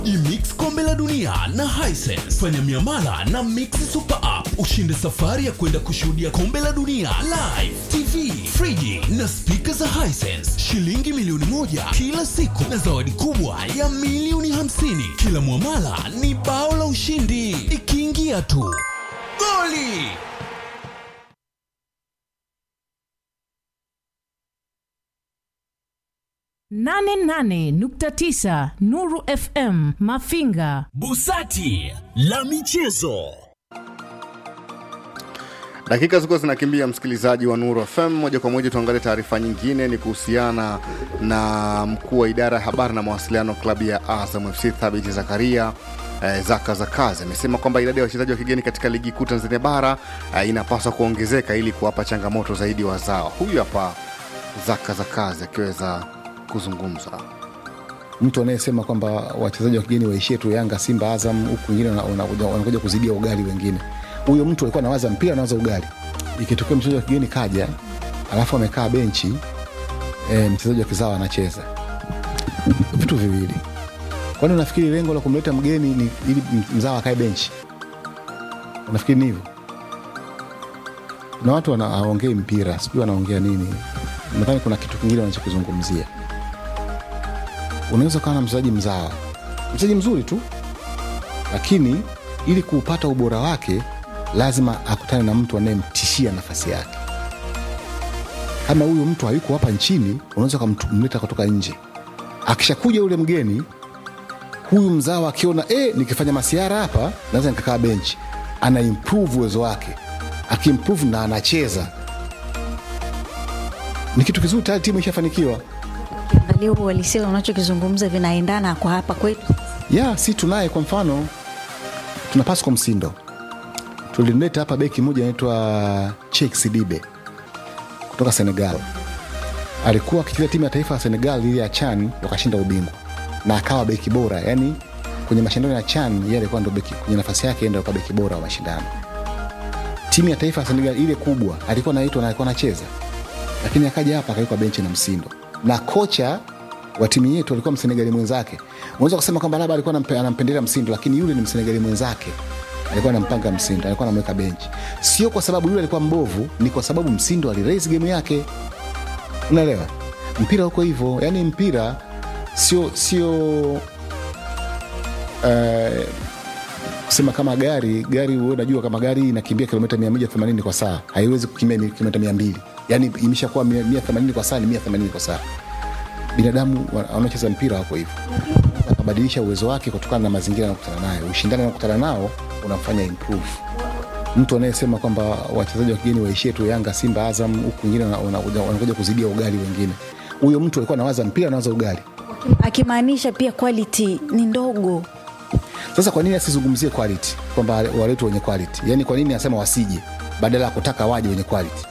Imix kombe la dunia na Hisense. Fanya miamala na Mix Super App ushinde safari ya kwenda kushuhudia kombe la dunia live, TV, friji na spika za Hisense, shilingi milioni moja kila siku na zawadi kubwa ya milioni hamsini. Kila mwamala ni bao la ushindi, ikiingia tu goli. nane nane nukta tisa Nuru FM Mafinga. Busati la michezo. Dakika zilikuwa zinakimbia, msikilizaji wa Nuru FM. Moja kwa moja tuangalie taarifa nyingine, ni kuhusiana na mkuu wa idara ya habari na mawasiliano klabu ya Azam FC Thabiti Zakaria eh, Zaka za kazi amesema kwamba idadi ya wachezaji wa kigeni katika ligi kuu Tanzania bara eh, inapaswa kuongezeka ili kuwapa changamoto zaidi wazao. Huyu hapa Zaka za kazi akiweza kuzungumza. mtu anayesema kwamba wachezaji wa kigeni waishie tu Yanga, Simba, Azam, huku wengine wana- wanakuja wanakuja kuzidia ugali wengine. Huyo mtu alikuwa anawaza mpira, anawaza ugali. Ikitokea mchezaji wa kigeni kaja, alafu amekaa benchi e, mchezaji wa kizao anacheza, vitu viwili. Kwani unafikiri lengo la kumleta mgeni ni ili mzao akae benchi? Unafikiri ni hivyo? Na watu wana- hawaongei mpira, sijui wanaongea nini. Nadhani kuna kitu kingine wanachokizungumzia unaweza ukawa na mchezaji mzawa mchezaji mzuri tu lakini ili kuupata ubora wake lazima akutane na mtu anayemtishia nafasi yake kama huyu mtu hayuko hapa nchini unaweza ukamleta kutoka nje akishakuja yule mgeni huyu mzawa akiona e, nikifanya masiara hapa naweza nikakaa benchi ana improve uwezo wake akiimprove na anacheza ni kitu kizuri tayari timu ishafanikiwa ukiangalia uhalisia unachokizungumza vinaendana kwa hapa kwetu ya si tunaye kwa mfano tuna pasco msindo tulimleta hapa beki moja anaitwa chek sidibe kutoka senegal alikuwa akicheza timu ya taifa ya senegal ili ya chan wakashinda ubingwa na akawa beki bora yani kwenye mashindano ya chan yeye alikuwa ndo beki kwenye nafasi yake yeye ndo alikuwa beki bora wa mashindano timu ya taifa ya senegal ile kubwa alikuwa naitwa na alikuwa anacheza lakini akaja hapa akawekwa benchi na msindo na kocha wa timu yetu alikuwa msenegali mwenzake unaweza kusema kwamba labda alikuwa anampe- anampendelea msindo lakini yule ni msenegali mwenzake alikuwa anampanga msindo alikuwa anamweka benchi sio kwa sababu yule alikuwa mbovu ni kwa sababu msindo aliraise game yake unaelewa mpira huko hivyo yani mpira sio sio uh, kusema kama gari gari wewe unajua kama gari inakimbia kilomita 180 kwa saa haiwezi kukimbia mi- kilomita 200 yani imeshakuwa 180 kwa saa ni 180 kwa saa binadamu wa- wanaocheza mpira wako hivyo akabadilisha uwezo wake kutokana na mazingira anakutana nayo ushindani anakutana nao unamfanya improve mtu anayesema kwamba wachezaji wa kigeni waishie tu yanga simba azam huku wengine wana- wanakuja wanakuja kuzidia ugali wengine huyo mtu alikuwa anawaza mpira anawaza ugali akimaanisha pia quality ni ndogo sasa kwa nini asizungumzie quality kwamba waletwe wenye quality yaani kwa nini asema wasije badala ya kutaka waje wenye quality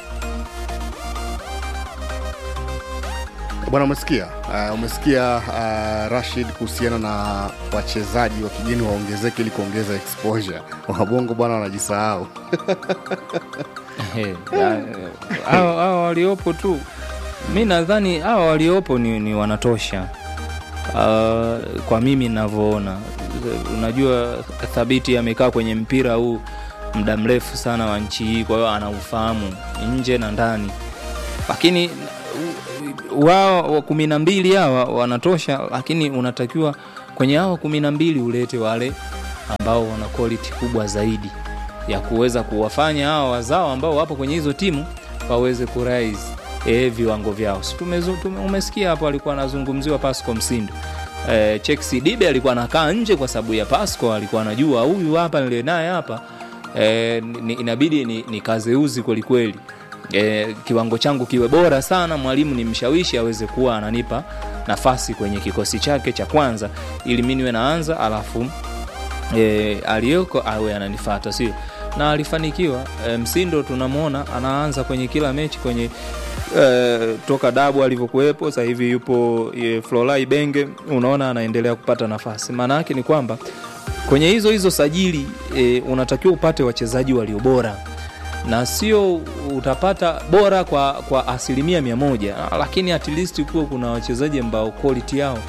Bwana, umesikia uh, umesikia uh, Rashid kuhusiana na wachezaji wa kigeni waongezeke ili kuongeza exposure. Wabongo bwana wanajisahau. Ehe, ya, hao hao waliopo tu mi nadhani hawa waliopo ni, ni wanatosha uh, kwa mimi navyoona unajua thabiti amekaa kwenye mpira huu muda mrefu sana wa nchi hii kwa hiyo anaufahamu nje na ndani lakini u- wao wa kumi na mbili hawa wanatosha lakini unatakiwa kwenye hawa kumi na mbili ulete wale ambao wana quality kubwa zaidi ya kuweza kuwafanya hawa wazao ambao wapo kwenye hizo timu waweze kurise e, viwango vyao si tumezu- tume, umesikia hapo alikuwa anazungumziwa pasco msindo e, chexi dibe alikuwa anakaa nje kwa sababu ya pasco alikuwa anajua huyu hapa niliye naye hapa e, ni, inabidi ni, ni kazeuzi kwelikweli e, kiwango changu kiwe bora sana mwalimu ni mshawishi aweze kuwa ananipa nafasi kwenye kikosi chake cha kwanza ili mi niwe naanza alafu e, aliyoko awe ananifata sio na alifanikiwa e, msindo tunamwona anaanza kwenye kila mechi kwenye e, toka dabu alivyokuwepo sasa hivi yupo e, flolai benge unaona anaendelea kupata nafasi maana yake ni kwamba kwenye hizo hizo sajili e, unatakiwa upate wachezaji walio bora na sio utapata bora kwa, kwa asilimia mia moja lakini at least kuwa kuna wachezaji ambao quality yao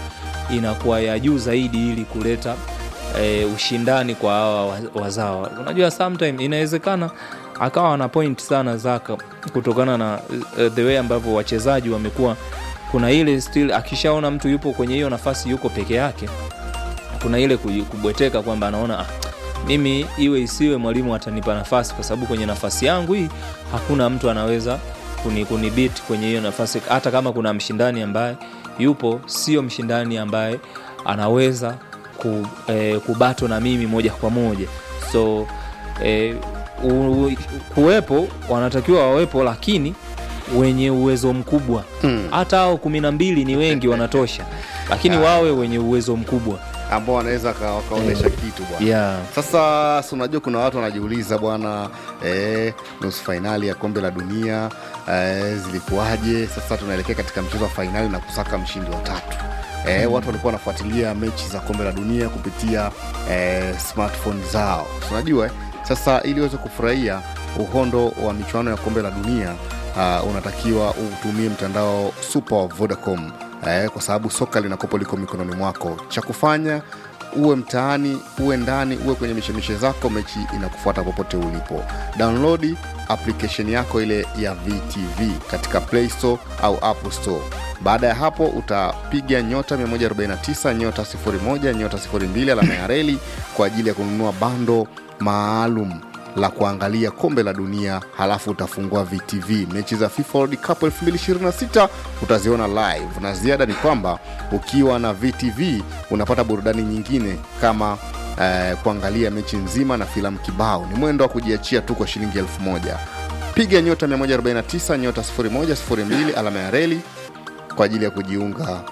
inakuwa ya juu zaidi ili kuleta e, ushindani kwa hawa wa- wazawa unajua sometime inawezekana akawa na point sana zaka kutokana na uh, the way ambavyo wachezaji wamekuwa kuna ile still akishaona mtu yupo kwenye hiyo nafasi yuko peke yake kuna ile kuji- kubweteka kwamba anaona ah, mimi iwe isiwe mwalimu atanipa nafasi kwa sababu kwenye nafasi yangu hii hakuna mtu anaweza kuni, kunibit kwenye hiyo nafasi hata kama kuna mshindani ambaye yupo sio mshindani ambaye anaweza ku, eh, kubato na mimi moja kwa moja so eh, u, u, kuwepo wanatakiwa wawepo lakini wenye uwezo mkubwa hata hao kumi na mbili ni wengi wanatosha lakini wawe wenye uwezo mkubwa ambao wanaweza waka- wakaonyesha kitu bwana yeah. sasa si unajua kuna watu wanajiuliza bwana eh, nusu fainali ya kombe la dunia eh, zilikuwaje sasa tunaelekea katika mchezo wa fainali na kusaka mshindi wa tatu eh, mm. watu walikuwa wanafuatilia mechi za kombe la dunia kupitia eh, smartphone zao Si unajua eh? sasa ili uweze kufurahia uhondo wa michuano ya kombe la dunia uh, unatakiwa utumie mtandao super wa vodacom eh, kwa sababu soka linakopo liko mikononi mwako cha kufanya uwe mtaani uwe ndani uwe kwenye mishemishe zako mechi inakufuata popote ulipo download application yako ile ya vtv katika play store au apple store baada ya hapo utapiga nyota 149 nyota 01 nyota 02 alama ya reli kwa ajili ya kununua bando maalum la kuangalia kombe la dunia halafu utafungua vtv mechi za fifa world cup 2026 utaziona live na ziada ni kwamba ukiwa na vtv unapata burudani nyingine kama eh, kuangalia mechi nzima na filamu kibao ni mwendo wa kujiachia tu kwa shilingi elfu moja piga nyota 149 nyota 0102 alama ya reli kwa ajili ya kujiunga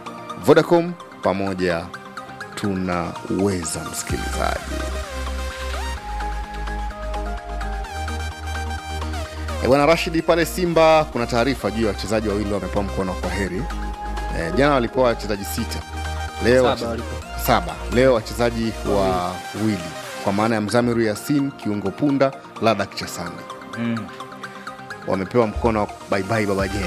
vodacom pamoja tunaweza msikilizaji E, bwana Rashidi, pale Simba kuna taarifa juu ya wachezaji wawili wamepewa mkono kwa heri. E, jana walikuwa wachezaji sita, leo Saba wache- walikuwa. saba, leo wachezaji wawili kwa maana ya Mzamiru Yasin kiungo punda, Ladak Chasande mm. wamepewa mkono wa baibai baba Jeni.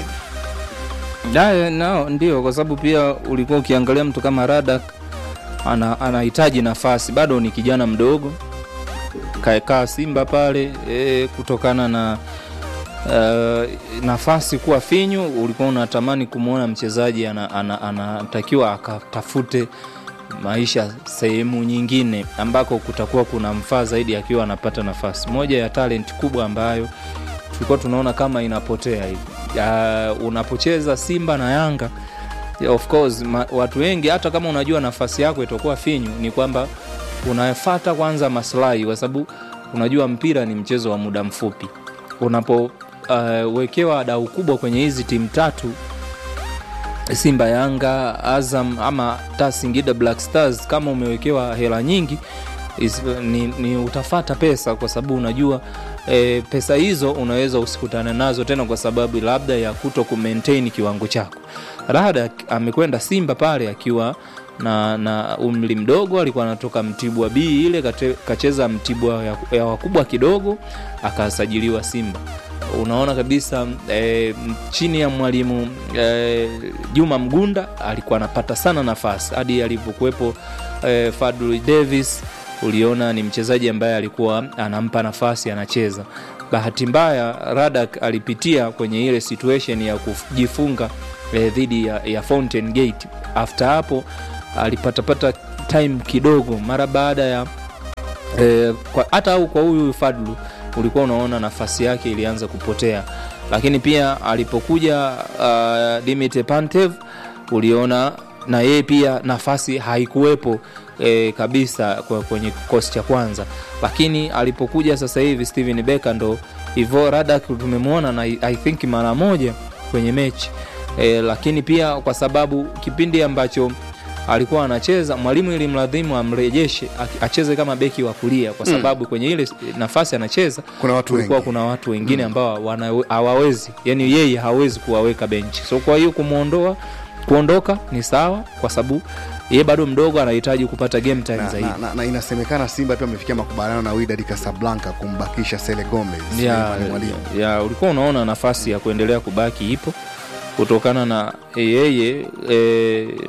Da, no, ndio kwa sababu pia ulikuwa ukiangalia mtu kama Radak ana, anahitaji nafasi, bado ni kijana mdogo, kaekaa Simba pale e, kutokana na uh, nafasi kuwa finyu, ulikuwa unatamani kumwona mchezaji anatakiwa ana, ana, anatakiwa akatafute maisha sehemu nyingine ambako kutakuwa kuna mfaa zaidi akiwa anapata nafasi. Moja ya talent kubwa ambayo tulikuwa tunaona kama inapotea hivi uh, unapocheza Simba na Yanga yeah, of course ma, watu wengi hata kama unajua nafasi yako itakuwa finyu, ni kwamba unafata kwanza maslahi, kwa sababu unajua mpira ni mchezo wa muda mfupi. Unapowekewa uh, dau kubwa kwenye hizi timu tatu Simba, Yanga, Azam ama ta Singida Black Stars, kama umewekewa hela nyingi is, ni, ni utafata pesa kwa sababu unajua e, pesa hizo unaweza usikutane nazo tena kwa sababu labda ya kuto kumaintain kiwango chako. Rada amekwenda Simba pale akiwa na, na umri mdogo, alikuwa anatoka Mtibwa B ile kate, kacheza Mtibwa ya, ya wakubwa kidogo akasajiliwa Simba unaona kabisa e, chini ya mwalimu e, Juma Mgunda alikuwa anapata sana nafasi hadi alivyokuwepo e, Fadlu Davis uliona ni mchezaji ambaye alikuwa anampa nafasi anacheza. Bahati mbaya Radak alipitia kwenye ile situation ya kujifunga e, dhidi ya, ya Fountain Gate. After hapo alipatapata time kidogo mara baada ya e, kwa, hata au kwa huyu Fadlu ulikuwa unaona nafasi yake ilianza kupotea, lakini pia alipokuja uh, Dimitri Pantev uliona na yeye pia nafasi haikuwepo e, kabisa kwa kwenye kikosi cha kwanza, lakini alipokuja sasa hivi Steven Becker ndo hivyo Radak tumemwona na I think mara moja kwenye mechi e, lakini pia kwa sababu kipindi ambacho alikuwa anacheza mwalimu ilimladhimu amrejeshe acheze kama beki wa kulia kwa sababu mm. kwenye ile nafasi anacheza Kuna watu kulikuwa wengi. kuna watu wengine ambao wana- hawawezi yani yeye hawezi kuwaweka benchi so kwa hiyo kumwondoa kuondoka ni sawa kwa sababu yeye bado mdogo anahitaji kupata game time na, zaidi na, na, na inasemekana Simba pia amefikia makubaliano na Wydad Casablanca kumbakisha Sele Gomez ya, ni mwalimu ya, ya ulikuwa unaona nafasi ya kuendelea kubaki ipo kutokana na yeye e,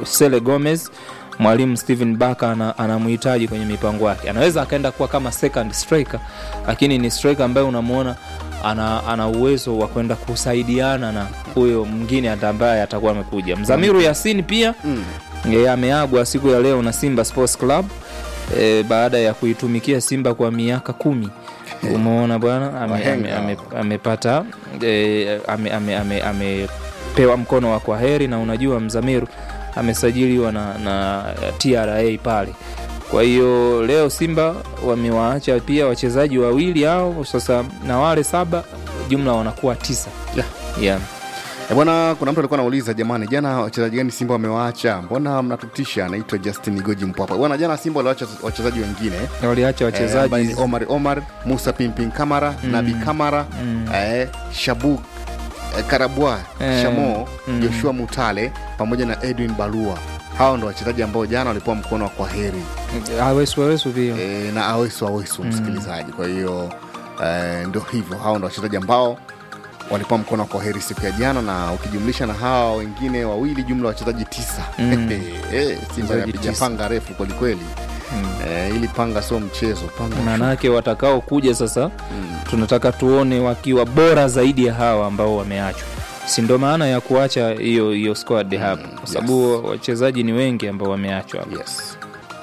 Sele Gomez mwalimu Steven Baka ana, anamhitaji kwenye mipango yake. Anaweza akaenda kuwa kama second striker, lakini ni striker ambaye unamwona ana, ana uwezo wa kwenda kusaidiana na huyo mwingine hata ambaye atakuwa amekuja. Mzamiru Yasin pia Mm. e, ameagwa siku ya leo na Simba Sports Club e, baada ya kuitumikia Simba kwa miaka kumi. Umeona bwana, ame- Wahenga ame- ame- amepata e, amepewa ame, ame, amepewa mkono wa kwa heri, na unajua Mzamiru amesajiliwa na, na TRA pale. Kwa hiyo leo Simba wamewaacha pia wachezaji wawili hao sasa, na wale saba jumla wanakuwa tisa. Yeah. Yeah. E bwana, kuna mtu alikuwa anauliza jamani, jana wachezaji gani Simba wamewaacha? Mbona mnatutisha? Anaitwa Justin Goji Mpwapa. Bwana, jana Simba waliwacha wachezaji wengine Waliacha eh, ambaye wachezaji ni Omar Omar, Musa Pimpin Kamara, Nabi Kamara, eh, Shabu eh, Karabwa, Eh, Shamo, mm. Joshua Mutale pamoja na Edwin Balua. Hao ndo wachezaji ambao jana walipewa mkono wa kwaheri awesu awesu pia e, na awesu awesu msikilizaji. Kwa hiyo e, ndo hivyo, hao ndo wachezaji ambao walipewa mkono wa kwaheri siku ya jana, na ukijumlisha na hawa wengine wawili, jumla wachezaji tisa. Mm. Eh, Simba Wachezaji inapiga tisa. panga refu kwelikweli. Mm. E, ili panga sio mchezo, panga maanake watakao kuja sasa tunataka tuone wakiwa bora zaidi ya hawa ambao wameachwa si ndo maana ya kuacha hiyo hiyo squad hapa kwa sababu wachezaji ni wengi ambao wameachwa hapa yes.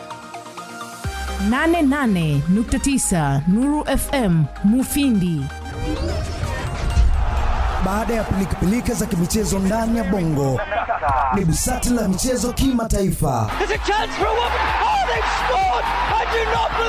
88.9 Nuru FM Mufindi. Baada ya pilikapilika za kimichezo ndani ya bongo, ni busati la michezo kimataifa. There's a chance for a woman. Oh, they've scored! I do not believe